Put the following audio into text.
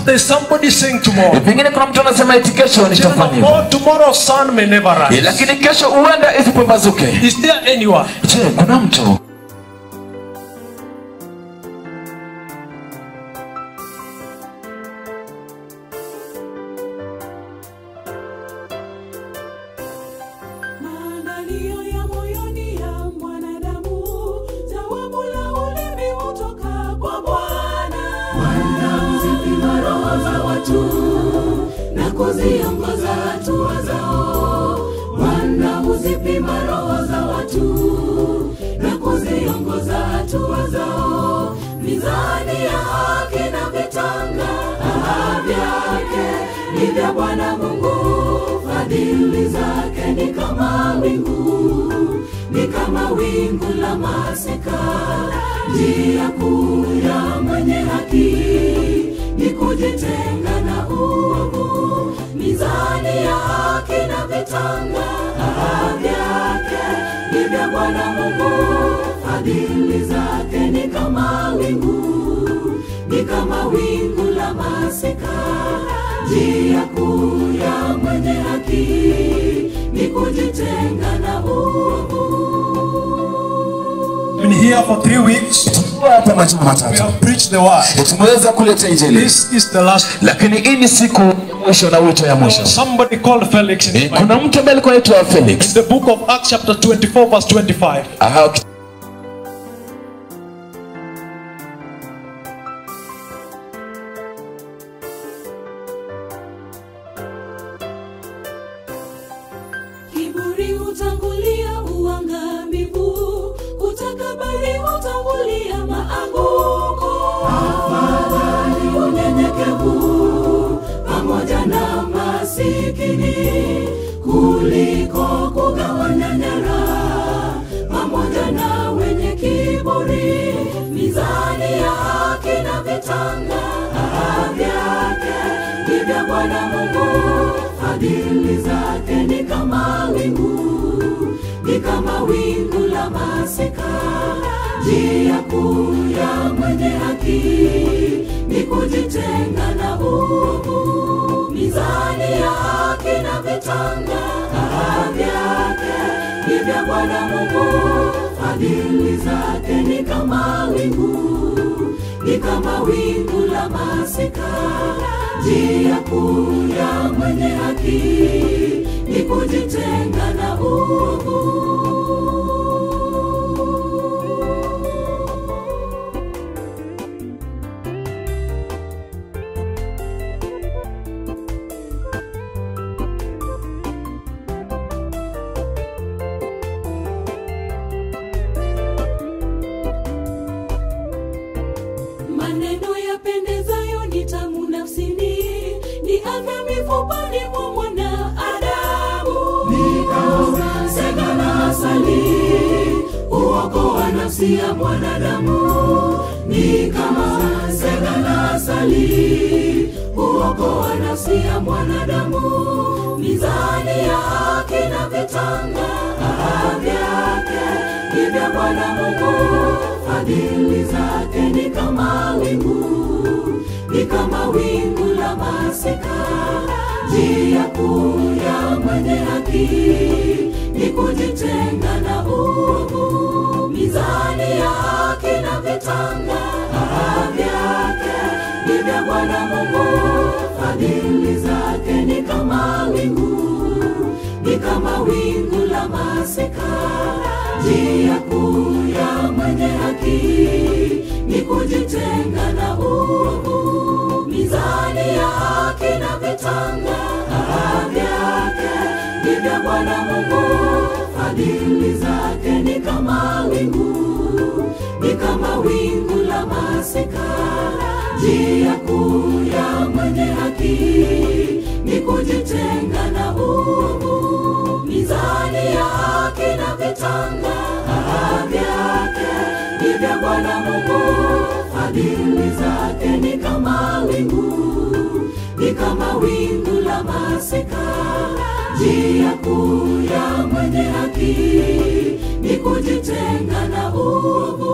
there's somebody saying tomorrow. pengine kuna mtu anasema eti kesho Children nitafanya of hivyo God, tomorrow's sun may never Eh, rise. lakini kesho huenda isipambazuke Is there anyone? je kuna mtu Maandalio ya moyoni ya mwanadamu, jawabu la ulimi hutoka kwa Bwana. Bwana huzipima roho za watu na kuziongoza hatua zao. Bwana huzipima roho za watu na kuziongoza hatua zao. Mizani ya haki na vitanga aha, vyake ni vya Bwana Mungu fadhili zake ni kama wingu, ni kama wingu la masika. Njia kuu ya mwenye haki ni kujitenga na uovu. Mizani ya haki na vitanga aha, vyake ni vya Bwana Mungu, fadhili zake ni kama wingu, ni kama wingu la masika njia kuu ya mwenye haki ni kujitenga na uovu. Been here for three weeks. Tumekuwa hapa majuma We matatu have preached the word. tumeweza kuleta injili This is the last. lakini hii ni siku ya mwisho na wito ya mwisho Somebody called Felix in Eh, the Bible. kuna mtu ambaye alikuwa anaitwa felix The book of Acts, chapter 24, verse 25. Aha, Kiburi hutangulia uangamivu, kutakabari hutangulia maanguko. Afadhali unyenyekevu pamoja na masikini kuliko kugawanya nyara pamoja na wenye kiburi. Mizani ya haki na vitanga aha, vyake ni vya Bwana Mungu fadhili zake ni kama wingu, ni kama wingu la masika. Njia kuu ya mwenye haki ni kujitenga na uovu. Mizani ya haki na vitanga aha, vyake ni vya Bwana Mungu, fadhili zake ni kama wingu, ni kama wingu la masika njia kuu ya mwenye haki ni kujitenga na uovu. maneno yapendezayo ni tamu nafsini, ni afya mifupani mwa mwanadamu. Ni kama sega na asali, uokoa nafsi ya mwanadamu. Ni kama sega na asali, uokoa nafsi ya mwanadamu. Mizani ya haki na vitanga aha, vyake ni vya Bwana Mungu fadhili zake ni kama wingu, ni kama wingu la masika. Njia kuu ya mwenye haki ni kujitenga na uovu. Mizani ya haki na vitanga aha, vyake ni vya Bwana Mungu, fadhili zake ni kama wingu, ni kama wingu la masika njia kuu ya mwenye haki ni kujitenga na uovu. Mizani ya haki na vitanga aha, vyake ni vya Bwana Mungu, fadhili zake ni kama wingu, ni kama wingu la masika. Njia kuu ya mwenye haki ni kujitenga na uovu. Mizani ya haki na vitanga aha, vyake ni vya Bwana Mungu, fadhili zake ni kama wingu, ni kama wingu la masika. Njia kuu ya mwenye haki ni kujitenga na uovu.